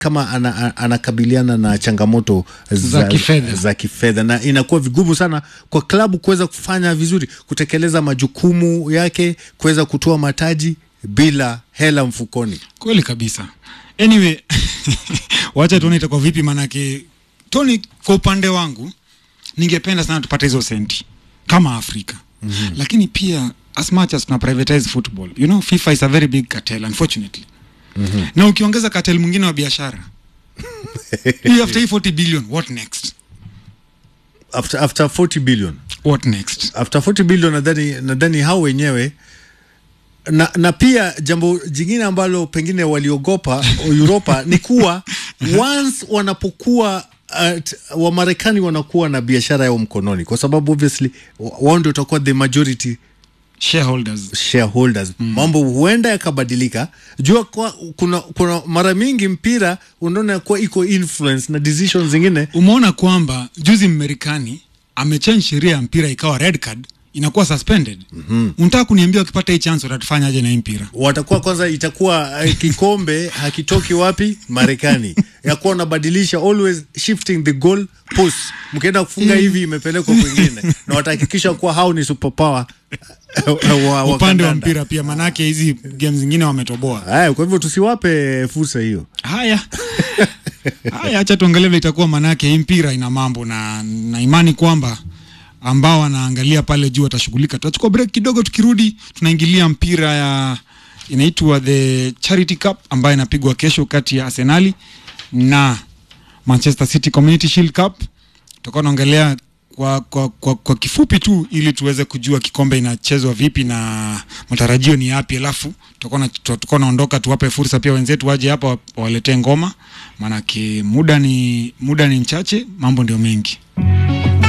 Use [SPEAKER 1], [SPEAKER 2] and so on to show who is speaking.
[SPEAKER 1] kama ana, a- anakabiliana na changamoto
[SPEAKER 2] Za kifedha.
[SPEAKER 1] za kifedha na inakuwa vigumu sana kwa klabu kuweza kufanya vizuri kutekeleza majukumu yake kuweza kutoa mataji bila hela mfukoni
[SPEAKER 2] kweli kabisa anyway wacha tuone itakuwa vipi manake tony kwa upande wangu ningependa sana tupate hizo senti kama afrika mm-hmm. lakini pia as much as tuna privatize football you know fifa is a very big cartel unfortunately mm-hmm. na ukiongeza cartel mwingine wa biashara hii after hii 40 billion what next
[SPEAKER 1] after, after 40 billion
[SPEAKER 2] what next
[SPEAKER 1] after 40 billion nadhani nadhani hao wenyewe na, na pia jambo jingine ambalo pengine waliogopa Uropa ni kuwa once wanapokuwa uh, Wamarekani wanakuwa na biashara yao mkononi, kwa sababu obviously wa- wao ndio watakuwa the majority
[SPEAKER 2] shareholders
[SPEAKER 1] shareholders mm. Mambo huenda yakabadilika. Jua kwa, kuna, kuna mara mingi mpira unaona kuwa iko influence na decisions zingine
[SPEAKER 2] umeona kwamba juzi mmarekani amechange sheria ya mpira ikawa red card inakuwa suspended mm-hmm. unataka kuniambia ukipata hii chance utatufanya aje na hii mpira
[SPEAKER 1] watakuwa kwanza, itakuwa uh, kikombe hakitoki wapi Marekani, yakuwa unabadilisha always shifting the goal post, mkienda kufunga hivi imepelekwa kwingine, na watahakikisha kuwa hao ni superpower uh, wa, wa
[SPEAKER 2] upande wa
[SPEAKER 1] kandanda.
[SPEAKER 2] mpira pia manake hizi game zingine wametoboa
[SPEAKER 1] Haya, kwa hivyo tusiwape fursa hiyo.
[SPEAKER 2] haya haya hacha tuangalie vile itakuwa manake hii mpira ina mambo na, na imani kwamba ambao wanaangalia pale juu watashughulika tutachukua break kidogo tukirudi tunaingilia mpira ya inaitwa the charity cup ambayo inapigwa kesho kati ya arsenali na manchester city community shield cup tutakuwa naongelea kwa, kwa, kwa, kwa kifupi tu ili tuweze kujua kikombe inachezwa vipi na matarajio ni yapi alafu tutakuwa na- tutakuwa naondoka tuwape fursa pia wenzetu waje hapa wa- wawaletee ngoma maanake muda ni muda ni mchache mambo ndio mengi